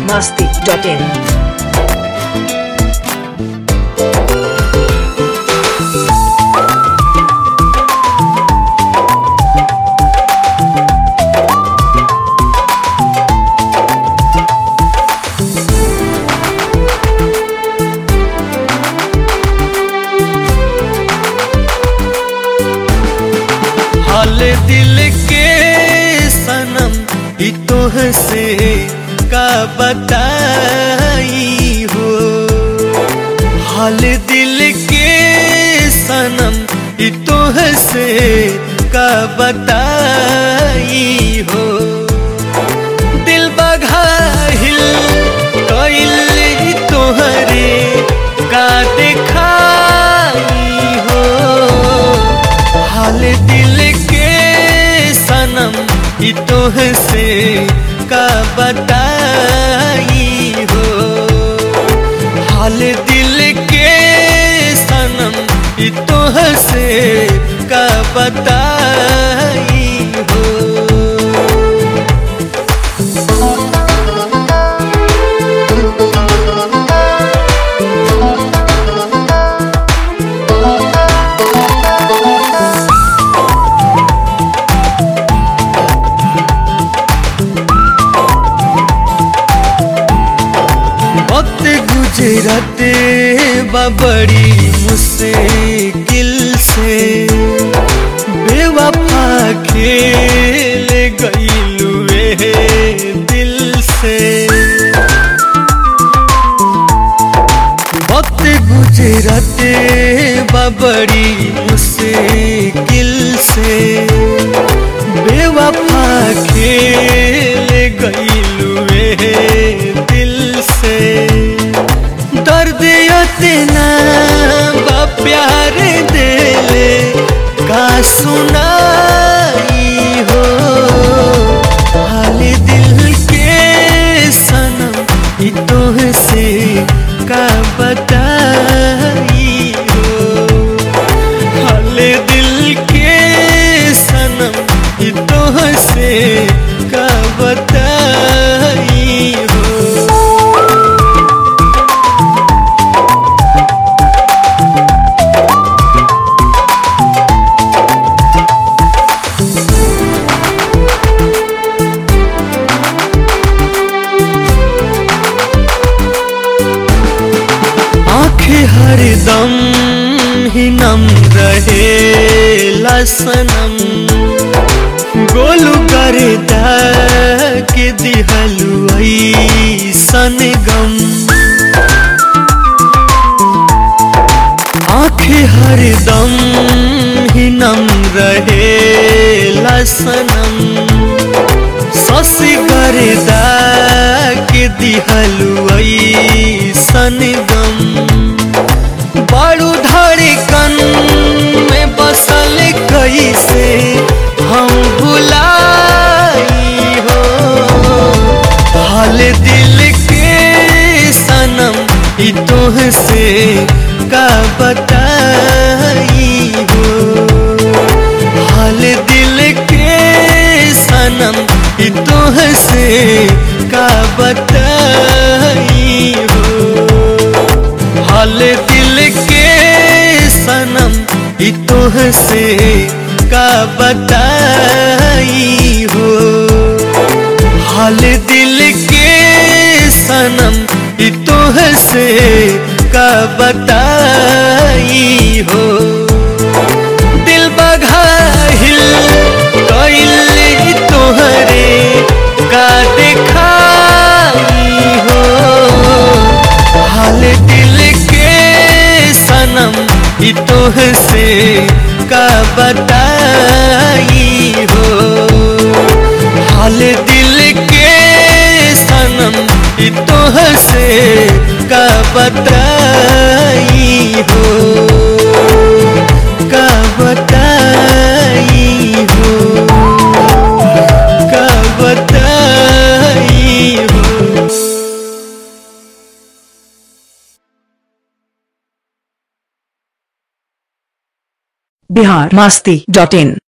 masti.in. हाल दिल के सनम ई तोह से का बताई हो हाल दिल के सनम ई तोह से का बताई हो दिल बघाहिल कइल तोहरे का देखाई हो हाल दिल के सनम ई तोह से का बताई हो हाल दिल के सनम ई तोह से का बताई हो वक्त गुजरते बड़ी मुश्किल से बेवफा खेल गईलुए दिल से वक्त गुजरते बड़ी मुश्किल से बेवफा खेल गईलुए दिल से दर्द इतना बा प्यार देले का सुनाई हो हाल दिल के सनम ई तोह से का बताई हो हाल दिल के सनम ई तोह से का बताई हो आंखें हरदम ही नम रहे लसनम गोलू कर के दिहलुई सन गम आंखें हरदम ही नम रहे लसनम ससी करदा के दिहलुई सनगम बाड़ू धड़कन में बसल कैसे हम भुलाई हो हाल दिल के सनम ई तोह से का बताई हो हाल दिल के सनम ई तोह से का बताई हो हाल दिल के सनम ई तोह से का बताई हो हाल दिल के सनम ई तोह से का बताई हो दिल बघाहिल कइल तोहरे का देखाई हो हाल दिल के सनम ई तोह से का बताई हो हाल दिल के सनम ई तोह से का बताई हो का बताई हो का बताई हो बिहार मस्ती डॉट इन